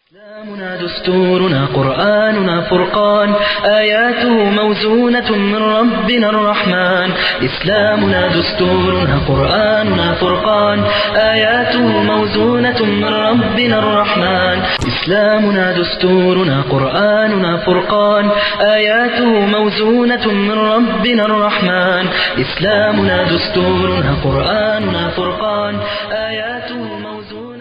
إسلامنا دستورنا قرآننا فرقان آياته موزونة من ربنا الرحمن إسلامنا دستورنا قرآننا فرقان آياته موزونة من ربنا الرحمن إسلامنا دستورنا قرآننا فرقان آياته موزونة من ربنا الرحمن إسلامنا دستورنا قرآننا فرقان آياته موزونة من ربنا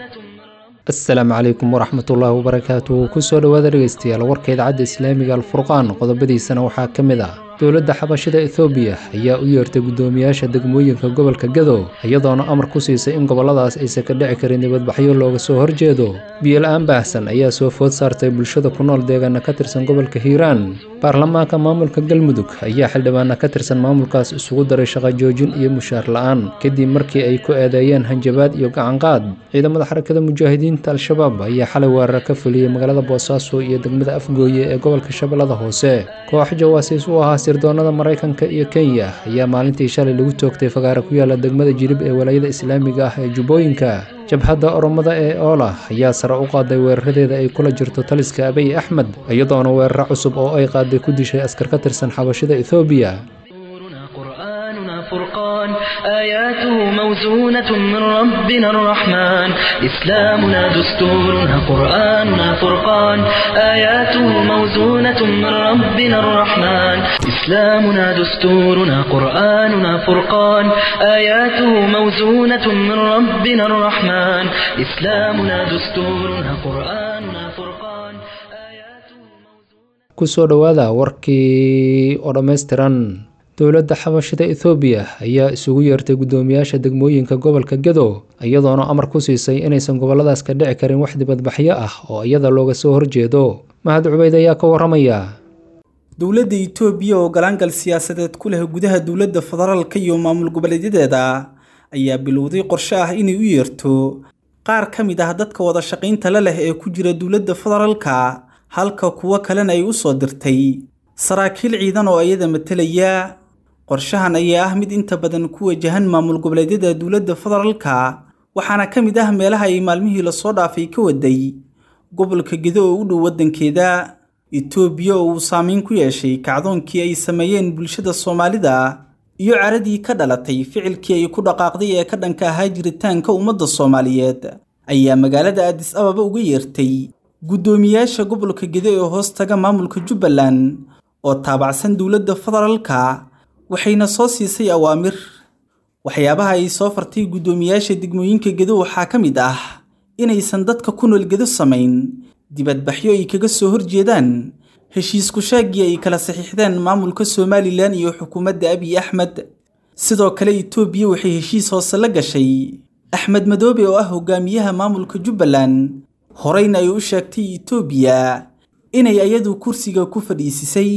asalaamu calaykum waraxmatullaahi wabarakaatu kusoo dhowaada dhegeystayaal warka idaacadda islaamiga alfurqaan qodobadiisana waxaa ka mid ah dowladda xabashida ethoobiya ayaa u yeertay guddoomiyaasha degmooyinka gobolka gado iyadoona amar ku siisay in gobolladaas aysan ka dhici karin dibadbaxyo looga soo horjeedo biyo-la-aan baahsan ayaa soo food saartay bulshada ku nool deegaana ka tirsan gobolka hiiraan baarlamaanka maamulka galmudug ayaa xildhibaana ka tirsan maamulkaas isugu daray shaqo joojin iyo mushaar la-aan kadib markii ay ku eedeeyeen hanjabaad iyo gacanqaad ciidamada xarakada mujaahidiinta al-shabaab ayaa xalay weerar ka fuliyey magaalada boosaaso iyo degmada afgooye ee gobolka shabeellada hoose koox jawaasiis u ahaa sirdoonada maraykanka iyo kenya ayaa maalintii shalay lagu toogtay fagaara ku yaala degmada jilib ee walaayada islaamiga ah ee jubbooyinka jabhadda oromada ee oola ayaa sare u qaaday weeraradeeda ay kula jirto taliska abiy axmed iyadoona weeraro cusub oo ay qaaday ku dishay askar ka tirsan xabashida ethoobiya دستورنا قرآننا فرقان آياته موزونة من ربنا الرحمن إسلامنا دستورنا قرآننا فرقان آياته موزونة من ربنا الرحمن إسلامنا دستورنا قرآننا فرقان آياته موزونة من ربنا الرحمن إسلامنا دستورنا قرآننا فرقان آياته موزونة kusoo dhowaada warkii oo dhammaystiran dowladda xabashida ethoobiya ayaa isugu yeertay guddoomiyaasha degmooyinka gobolka gado iyadoona amar ku siisay inaysan gobolladaas ka dhici karin wax dibadbaxyo ah oo iyada looga soo horjeedo mahad cubeyd ayaa ka waramaya dowladda itoobiya oo galaangal siyaasadeed ku leh gudaha dowladda federaalka iyo maamul goboleedyadeeda ayaa bilowday qorshe ah inay u yeerto qaar ka mid ah dadka wada shaqaynta la leh ee ku jira dowladda federaalka halka kuwo kalena ay u soo dirtay saraakiil ciidan oo iyada matalaya qorshahan ayaa ah mid inta badan ku wajahan maamul goboleedyada dowladda federaalka waxaana ka mid ah meelaha ay maalmihii lasoo dhaafay ka waday gobolka gedo oo u dhow waddankeeda itoobiya oo uu saameyn ku yeeshay kacdoonkii ay sameeyeen bulshada soomaalida iyo caradii ka dhalatay ficilkii ay ku dhaqaaqday ee ka dhanka ahaa jiritaanka ummadda soomaaliyeed ayaa magaalada addis ababa uga yeertay guddoomiyaasha gobolka gedo ee hoos taga maamulka jubbaland oo taabacsan dowladda federaalka waxayna soo siisay awaamir waxyaabaha ay soo fartay guddoomiyaasha degmooyinka gedo waxaa ka mid ah inaysan dadka ku nool gedo samayn dibadbaxyo ay kaga soo horjeedaan heshiisku shaagii ay kala saxiixdeen maamulka somalilan iyo xukuumadda abiy axmed sidoo kale itoobiya waxay heshiis hoose la gashay axmed madoobe oo ah hogaamiyaha maamulka jubbaland horeyna ay u sheegtay itoobiya inay ayadu kursiga ku fadhiisisay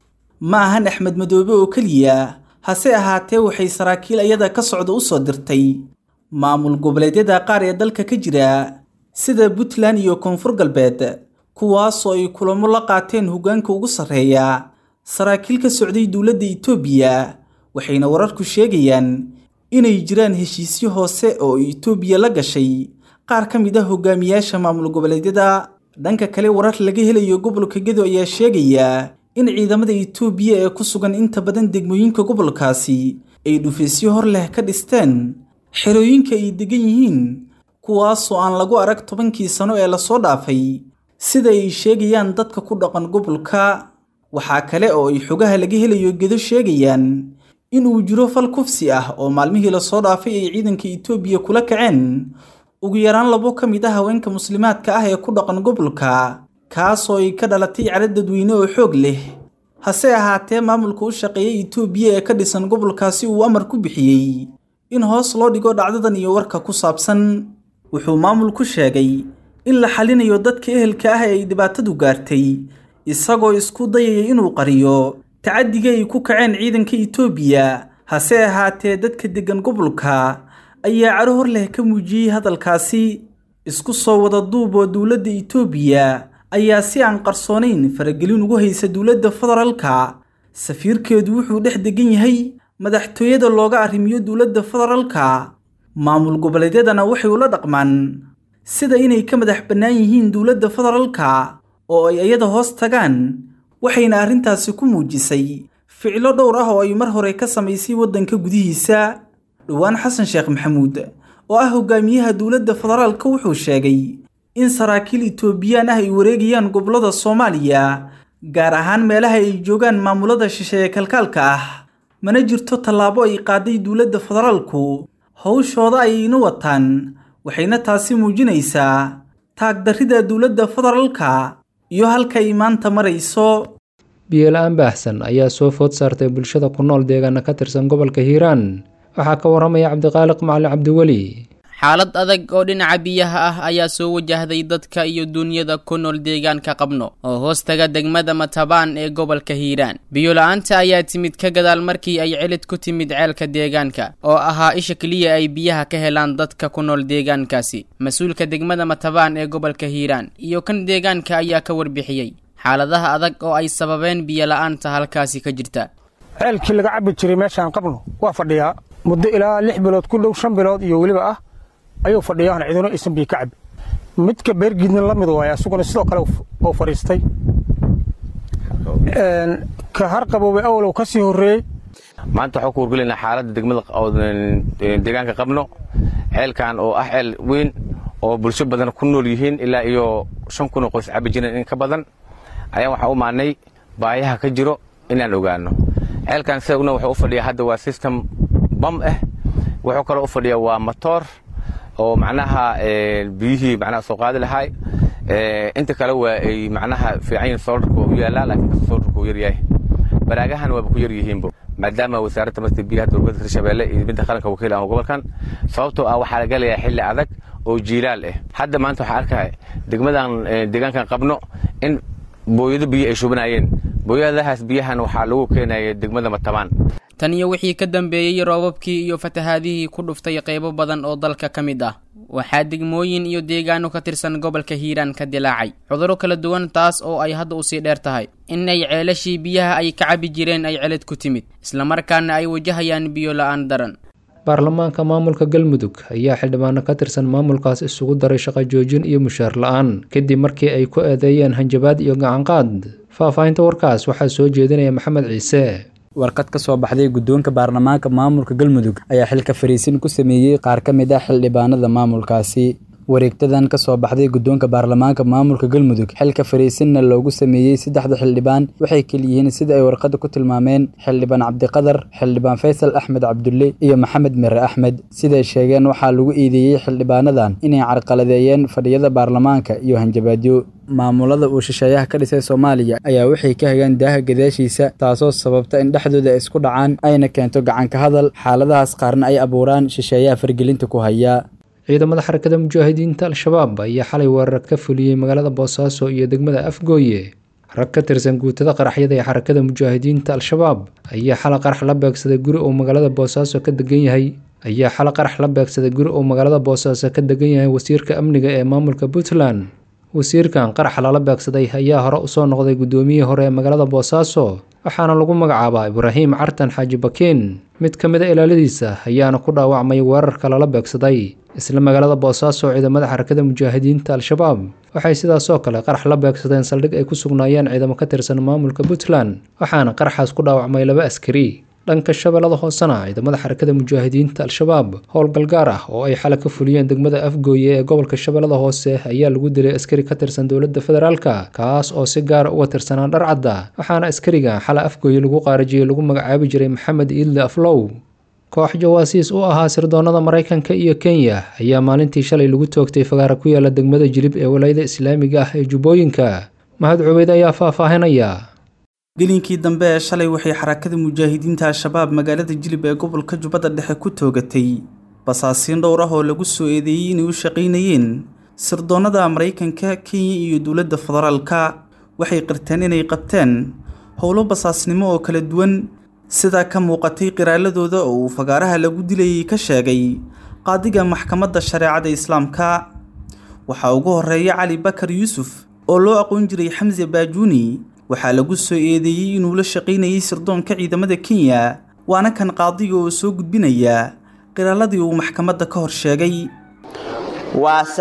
ma ahan axmed madoobe oo keliya hase ahaatee waxay saraakiil ayada ka socda u soo dirtay maamul goboleedyada qaar ee dalka ka jira sida puntland iyo koonfur galbeed kuwaasoo ay kulamo la qaateen hoggaanka ugu sarreeya saraakiil ka socday dowladda itoobiya waxayna wararku sheegayaan inay jiraan heshiisyo hoose oo itoobiya la gashay qaar ka mid ah hogaamiyaasha maamul goboleedyada dhanka kale warar laga helayo gobolka gedo ayaa sheegaya in ciidamada itoobiya ee ku sugan inta badan degmooyinka gobolkaasi ay dhufaysyo hor leh ka dhisteen xerooyinka ay degan yihiin kuwaasoo aan lagu arag tobankii sano ee lasoo dhaafay sida ay sheegayaan dadka ku dhaqan gobolka waxaa kale oo ay xogaha laga helayo gedo sheegayaan inuu jiro fal kufsi ah oo maalmihii lasoo dhaafay ay ciidanka itoobiya kula kaceen ugu yaraan labo ka mid ah haweenka muslimaadka ah ee ku dhaqan gobolka kaasoo ay ka dhalatay cara dadweyne oo xoog leh hase ahaatee maamulka u shaqeeya itoobiya ee ka dhisan gobolkaasi uu amar ku bixiyey in hoos loo dhigo dhacdadan iyo warka ku saabsan wuxuu maamulku sheegay in la xalinayo dadka ehelka ah ee ay dhibaatadu gaartay isagoo isku dayaya inuu qariyo tacaddiga ay ku kaceen ciidanka itoobiya hase ahaatee dadka deggan gobolka ayaa caro hor leh ka muujiyey hadalkaasi isku soo wada duub oo dowladda itoobiya ayaa si aan qarsoonayn faragelin ugu haysa dowladda federaalka safiirkeedu wuxuu dhex degan yahay madaxtooyada looga arrimiyo dowladda federaalka maamul goboleedyadana waxay ula dhaqmaan sida inay ka madax bannaan yihiin dowladda federaalka oo ay iyada hoos tagaan waxayna arrintaasi ku muujisay ficilo dhowr ah oo ay mar hore ka samaysay waddanka gudihiisa dhowaan xasan sheekh maxamuud oo ah hogaamiyaha dowladda federaalka wuxuu sheegay in saraakiil itoobiyaan ah ay wareegayaan gobollada soomaaliya gaar ahaan meelaha ay joogaan maamulada shisheeye kalkaalka ah mana jirto tallaabo ay qaaday dowladda federaalku howshooda ayayna wataan waxayna taasi muujinaysaa taagdarrida dowladda federaalka iyo halka ay maanta marayso biyola-aan baahsan ayaa soo food saartay bulshada ku nool deegaana ka tirsan gobolka hiiraan waxaa ka waramaya cabdiqaaliq macalin cabdiweli xaalad adag oo dhinaca biyaha ah ayaa soo wajahday dadka iyo duunyada ku nool deegaanka qabno oo hoostaga degmada matabaan ee gobolka hiiraan biyola-aanta ayaa timid ka gadaal markii ay celid ku timid ceelka deegaanka oo ahaa isha keliya ay biyaha ka helaan dadka ku nool deegaankaasi mas-uulka degmada matabaan ee gobolka hiiraan iyo kan deegaanka ayaa ka warbixiyey xaaladaha adag oo ay sababeen biyola-aanta halkaasi ka jirta ceelkii laga cabbi jiray meeshaan qabno waa fadhiyaa muddo ilaa lix bilood ku dhow shan bilood iyo weliba ah ayuu fadhiyaana cidino aysan biyo ka cabbi midka beergiidna la mid waaya asuguna sidoo kale oo fadhiistay ka harqaboobay awalow ka sii horreeyey maanta waxaan ku wargelaynaa xaaladda degmada deegaanka qabno ceelkan oo ah ceel weyn oo bulsho badan ku nool yihiin ilaa iyo shan kun oo qoys cabbi jireen in ka badan ayaan waxaan u maannay baayaha ka jiro inaan ogaanno ceelkan sidaguna wuxuu u fadhiyaa hadda waa system bam ah wuxuu kaloo u fadhiyaa waa matoor oo macnaha biyihii macnaha soo qaadi lahaay inta kale waa ay macnaha fiican yihiin soolarka waa u yaallaa laakiin kasta soolarka uu yar yahay baraagahan waaba ku yar yihiinbo maadaama wasaaradda marta biyaha dowladda hirshabeelle iyo midda qaranka wakiil ah gobolkan sababtoo ah waxaa la galayaa xilli adag oo jiilaal ah hadda maanta waxaa arkaya degmadan deegaankan qabno in booyado biyo ay shubanaayeen booyadahaas biyahan waxaa lagu keenaya degmada matabaan tan iyo wixii ka dambeeyey roobabkii iyo fatahaadihii ku dhuftay qaybo badan oo dalka ka mid ah waxaa degmooyin iyo deegaano ka tirsan gobolka hiiraan ka dilaacay cudurro kala duwan taas oo ay hadda usii dheer tahay in ay ceelashii biyaha ay ka cabbi jireen ay celid ku timid islamarkaana ay wajahayaan biyo la-aan daran baarlamaanka maamulka galmudug ayaa xildhibaano ka tirsan maamulkaas isugu daray shaqo joojin iyo mushaar la-aan kadib markii ay ku eedeeyeen hanjabaad iyo gacanqaad faahfaahinta warkaas waxaa soo jeedinaya maxamed ciise warqad ka soo baxday guddoonka baarlamaanka maamulka galmudug ayaa xilka fariisin ku sameeyey qaar ka mid ah xildhibaanada maamulkaasi wareegtadan ka soo baxday guddoonka baarlamaanka maamulka galmudug xilka fariisinna loogu sameeyey saddexda xildhibaan waxay keliyihiin sida ay warqadda ku tilmaameen xildhibaan cabdiqadar xildhibaan faysal axmed cabdulle iyo maxamed mere axmed siday sheegeen waxaa lagu iideeyey xildhibaanadan inay carqaladeeyeen fadhiyada baarlamaanka iyo hanjabaadyo maamulada uu shisheeyaha ka dhisay soomaaliya ayaa waxay ka hagaan daaha gadaashiisa taasoo sababta in dhexdooda isku dhacaan ayna keento gacanka hadal xaaladahaas qaarna ay abuuraan shisheeyaha fargelinta ku haya ciidamada xarakada mujaahidiinta al-shabaab ayaa xalay weerar ka fuliyey magaalada boosaaso iyo degmada afgooye rag ka tirsan guutada qaraxyada ee xarakada mujaahidiinta al-shabaab ayaa xala qarax la beegsaday guri uu magaalada boosaaso ka degan yahay ayaa xala qarax la beegsaday guri uu magaalada boosaaso ka degan yahay wasiirka amniga ee maamulka puntland wasiirkan qaraxa lala beegsaday ayaa hore usoo noqday guddoomiyihii hore ee magaalada boosaaso waxaana lagu magacaabaa ibraahim cartan xaaji bakiin mid ka mid a ilaaladiisa ayaana ku dhaawacmay weerarka lala beegsaday isla magaalada boosaaso ciidamada xarakada mujaahidiinta al-shabaab waxay sidaasoo kale qarax la beegsadeen saldhig ay ku sugnaayeen ciidamo ka tirsan maamulka puntland waxaana qaraxaas ku dhaawacmay laba askari dhanka shabeellada hoosena ciidamada xarakada mujaahidiinta al-shabaab howlgal gaar ah oo ay xala ka fuliyeen degmada afgooye ee gobolka shabeellada hoose ayaa lagu dilay askari ka tirsan dowladda federaalka kaas oo si gaara uga tirsanaa dharcadda waxaana askariga xala afgooye lagu qaarajiyey lagu magacaabi jiray maxamed iidle aflow koox jawaasiis u ahaa sirdoonnada maraykanka iyo kenya ayaa maalintii shalay lagu toogtay fagaara ku yaala degmada jilib ee walayada islaamiga ah ee jubbooyinka mahad cubeyd ayaa faahfaahinaya gelinkii dambe ee shalay waxay xarakada mujaahidiinta al-shabaab magaalada jilib ee gobolka jubbadda dhexe ku toogatay basaasiin dhowr ah oo lagu soo eedeeyey inay u shaqaynayeen sirdoonnada maraykanka kenya iyo dowladda federaalka waxay qirteen inay qabteen howlo basaasnimo oo kala duwan sidaa ka muuqatay qiraaladooda oo uu fagaaraha lagu dilayay ka sheegay qaadiga maxkamadda shareecada islaamka waxaa ugu horeeya cali bakar yuusuf oo loo aqoon jiray xamse baajuuni waxaa lagu soo eedeeyey inuu la shaqaynayay sirdoonka ciidamada kenya waana kan qaadiga oo soo gudbinaya qiraaladii uu maxkamadda ka hor sheegay waa sax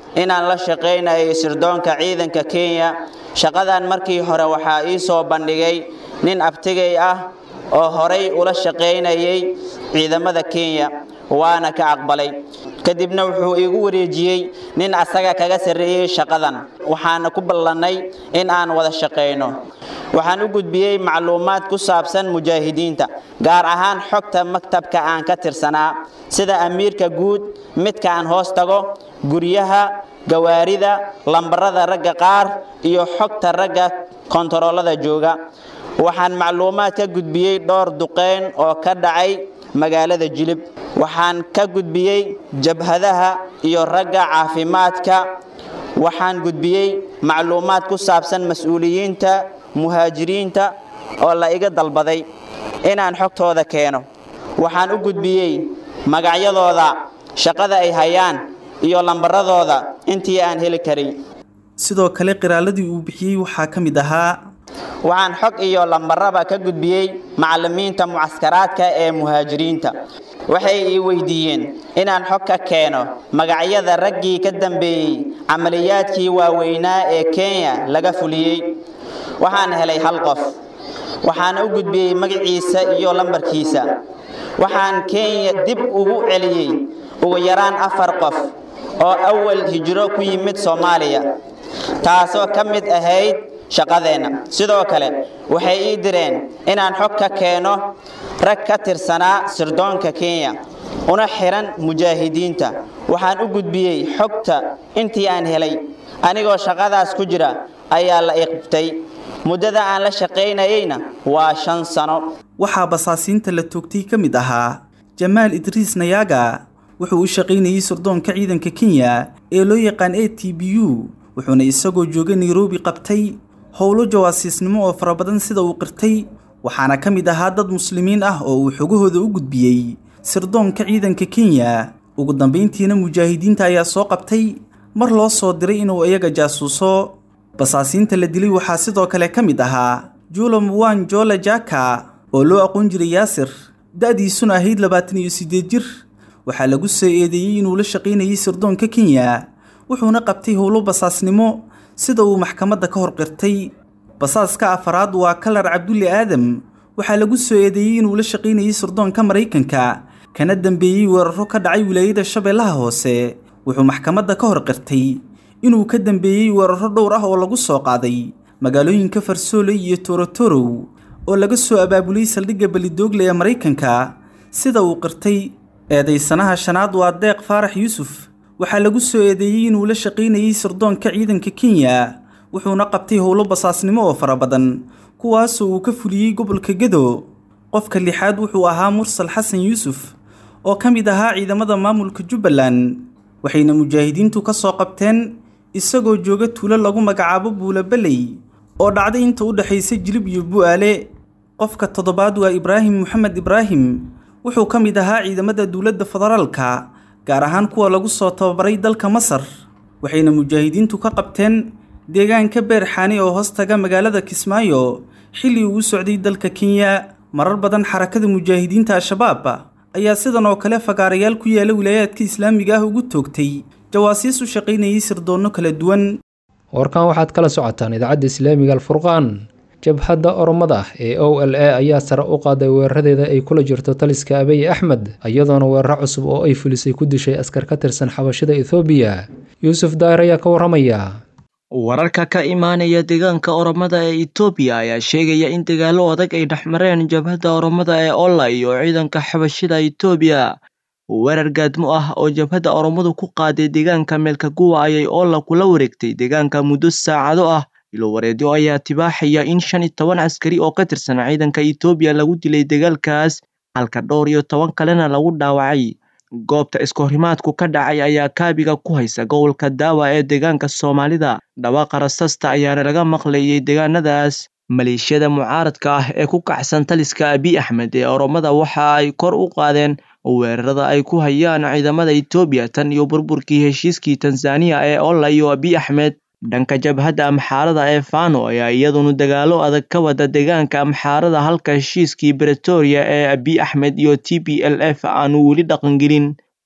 inaan la shaqaynayay sirdoonka ciidanka kenya shaqadan markii hore waxaa ii soo bandhigay nin abtigay ah oo horay ula shaqaynayay ciidamada kenya waana ka aqbalay kadibna wuxuu iigu wareejiyey nin asaga kaga sarreeyey shaqadan waxaana ku ballannay in aan wada shaqayno waxaan u gudbiyey macluumaad ku saabsan mujaahidiinta gaar ahaan xogta maktabka aan ka tirsanaa sida amiirka guud midka aan hoos tago guryaha gawaarida lambarada ragga qaar iyo xogta ragga kontaroolada jooga waxaan macluumaad ka gudbiyey dhowr duqeyn oo ka dhacay magaalada jilib waxaan ka gudbiyey jabhadaha iyo ragga caafimaadka waxaan gudbiyey macluumaad ku saabsan mas-uuliyiinta muhaajiriinta oo la iga dalbaday inaan xogtooda keeno waxaan u gudbiyey magacyadooda shaqada ay hayaan iyo lambaradooda intii aan heli karay sidoo kale qiraaladii uu bixiyey waxaa ka mid ahaa waxaan xog iyo lambaraba ka gudbiyey macallimiinta mucaskaraadka ee muhaajiriinta waxay ii weydiiyeen inaan xog ka keeno magacyada raggii ka dambeeyey camaliyaadkii waaweynaa ee kenya laga fuliyey waxaan helay hal qof waxaana u gudbiyey magaciisa iyo lambarkiisa waxaan kenya dib ugu celiyey ugu yaraan afar qof oo awal hijro ku yimid soomaaliya taasoo ka mid ahayd shaqadeenna sidoo kale waxay ii direen inaan xog ka keeno rag ka tirsanaa sirdoonka kenya una xihan mujaahidiinta waxaan u gudbiyey xogta intii aan helay anigoo shaqadaas ku jira ayaa la iqbtay muddada aan la shaqaynayeyna waa shan sano waxaa basaasiinta la toogtay ka mid ahaa jamaal idriis nayaaga wuxuu u shaqaynayey sirdoonka ciidanka kenya ee loo yaqaan a t b u wuxuuna isagoo jooga nairobi qabtay howlo jawaasiisnimo oo fara badan sida uu qirtay waxaana ka mid ahaa dad muslimiin ah oo uu xogahooda u gudbiyey sirdoonka ciidanka kenya ugu dambayntiina mujaahidiinta ayaa soo qabtay mar loo soo diray inuu iyaga jaasuuso basaasiinta la dilay waxaa sidoo kale ka mid ahaa julo muwan jola jaka oo loo aqoon jiray yaasir da-diisuna ahayd labaatan iyo siddeed jir waxaa lagu soo eedeeyey inuu la shaqaynayay sirdoonka kenya wuxuuna qabtay howlo basaasnimo sida uu maxkamadda ka hor qirtay basaaska afaraad waa kalar cabdulle aadam waxaa lagu soo eedeeyey inuu la shaqaynayay sirdoonka maraykanka kana dambeeyey weeraro ka dhacay wilaayada shabeellaha hoose wuxuu maxkamadda ka hor qirtay inuu ka dambeeyey weeraro dhowr ah oo lagu soo qaaday magaalooyinka farsooley iyo torotorow oo laga soo abaabulay saldhigga belidoogle ee maraykanka sida uu qirtay eedaysanaha shanaad waa deeq faarax yuusuf waxaa lagu soo eedeeyey inuu la shaqaynayey sirdoonka ciidanka kenya wuxuuna qabtay howlo basaasnimo oo fara badan kuwaasoo uu ka fuliyey gobolka gedo qofka lixaad wuxuu ahaa mursal xasan yuusuf oo ka mid ahaa ciidamada maamulka jubbaland waxayna mujaahidiintu ka soo qabteen isagoo jooga tuulo lagu magacaabo buulabeley oo dhacday inta u dhexaysa jilib iyo bu'aale qofka toddobaad waa ibraahim moxamed ibraahim wuxuu ka mid ahaa ciidamada dowladda federaalka gaar ahaan kuwa lagu soo tababaray dalka masar waxayna mujaahidiintu ka qabteen deegaanka beerxaani oo hoos taga magaalada kismaayo xilli uu u socday dalka kenya marar badan xarakada mujaahidiinta al-shabaab ayaa sidan oo kale fagaarayaal ku yaala wilaayaadka islaamiga ah ugu toogtay jawaasiis u shaqaynayay sirdoonno kala duwan warkan waxaad kala socotaan idaacadda islaamiga alfurqaan jabhadda oromada ee o l a ayaa sare u qaaday weeraradeeda ay kula jirto taliska abiy axmed iyadoona weeraro cusub oo ay fulisay ku dishay askar ka tirsan xabashida ethoobiya yuusuf daahir ayaa ka waramaya wararka ka imaanaya deegaanka oromada ee etoobiya ayaa sheegaya in dagaalo adag ay dhexmareen jabhadda oromada ee olla iyo ciidanka xabashida etoobiya weerar gaadmo ah oo jabhadda oromadu ku qaaday deegaanka meelkaguwa ayay olla kula wareegtay deegaanka muddo saacado ah ilo wareedyo ayaa tibaaxaya in shan iyo toban askari oo ka tirsan ciidanka etoobiya lagu dilay dagaalkaas halka dhowr iyo toban kalena lagu dhaawacay goobta iskahorimaadku ka dhacay ayaa kaabiga ku haysa gobolka daawa ee deegaanka soomaalida dhawaaqa rasasta ayaana laga maqlayay deegaanadaas maleeshiyada mucaaradka ah ee ku kacsan taliska abiy axmed ee oromada waxa ay kor u qaadeen weerarada ay ku hayaan ciidamada etoobiya tan iyo burburkii heshiiskii tanzaniya ee olla iyo abiy axmed dhanka jabhadda amxaarada ee fano ayaa iyaduna dagaalo adag ka wada deegaanka amxaarada halka heshiiskii bretoria ee abiy axmed iyo t b l f aanu weli dhaqangelin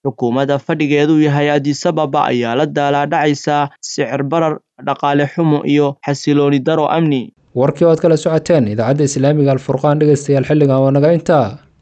xukuumadda fadhigeedu yahay adisababa ayaa la daalaadhacaysa sicir barar dhaqaale xumo iyo xasilooni daro amni warkii ood kala socoteen idaacadda islaamiga alfurqaan dhegeystayaal xilligan waa naga intaa